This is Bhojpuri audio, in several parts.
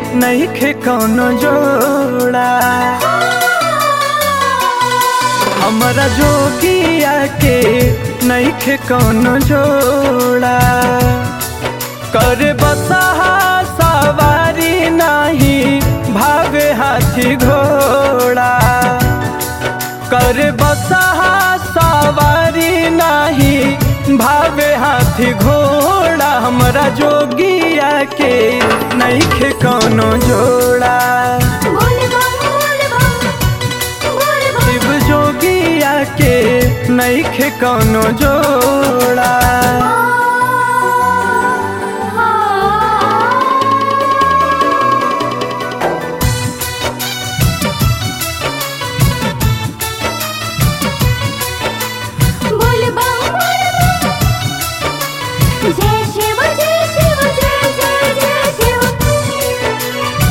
नईखे कौनो जोड़ा हमरा जोगिया के नईखे कौनो जोड़ा करे बसहा सवारी नाही भावे हाथी घोड़ा करे बसहा सवारी नाही भावे हाथी घोड़ा हमरा जोगिया के नईखे कौनो जोड़ा बोल बम बोल बम बोल बम शिव जोगिया के नईखे कौनो जोड़ा बोल बम बोल बम जय शिव जय शिव जय जय जय शिव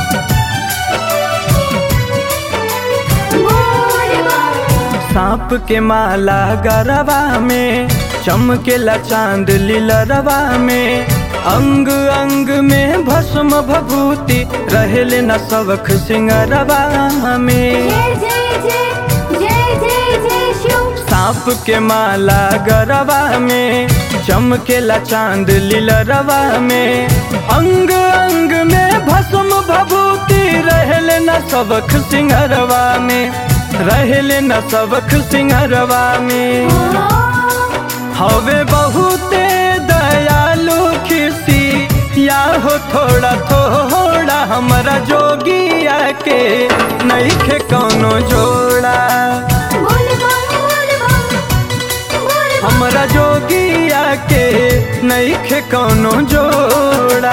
बोल बम सांप के माला गरबा में चमकेला चांद लीलरवा में अंग अंग में भस्म भभूति रहेले न सबख सिंगरवा में जय जय जय जय जय जय शिव सांप के माला गरबा में चमकेला चांद लीलरवा में अंग अंग में भस्म भभूति रहेले न सबख सिंगरवा में रहेले न सबख सिंगरवा में हवे बहुते दयालु खिसी या हो थोड़ा थोड़ा हमरा जोगिया के नईखे कौनो जोड़ा बोल बम बोल बम बोल बम हमरा जोगिया के नईखे कौनो जोड़ा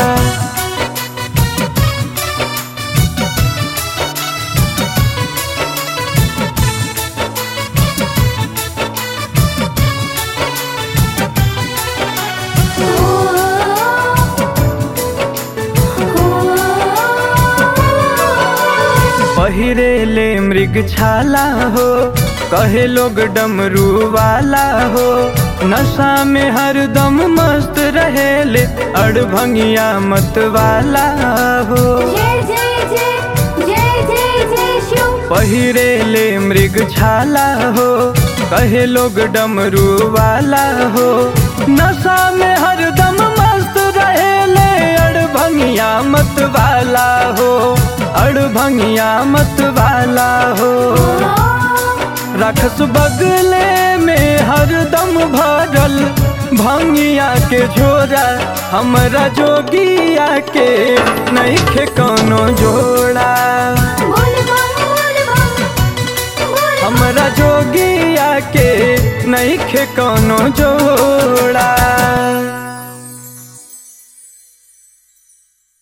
पहिरे ले मृग छाला हो कहे लोग डमरू वाला हो नशा में हरदम मस्त रहेले अड़भंगिया मत वाला हो जय जय जय जय जय जय शिव पहिरे ले मृग छाला हो कहे लोग डमरू वाला हो नशा में हरदम मस्त रहेले अड़भंगिया मत वाला हो अड़भंगिया मत वाला हो रखस बगले में हरदम भरल भंगिया के झोरा हमरा जोगिया के नईखे कौनो जोड़ा बोल बम बोल बम बोल हमरा जोगिया के नईखे कौनो जोड़ा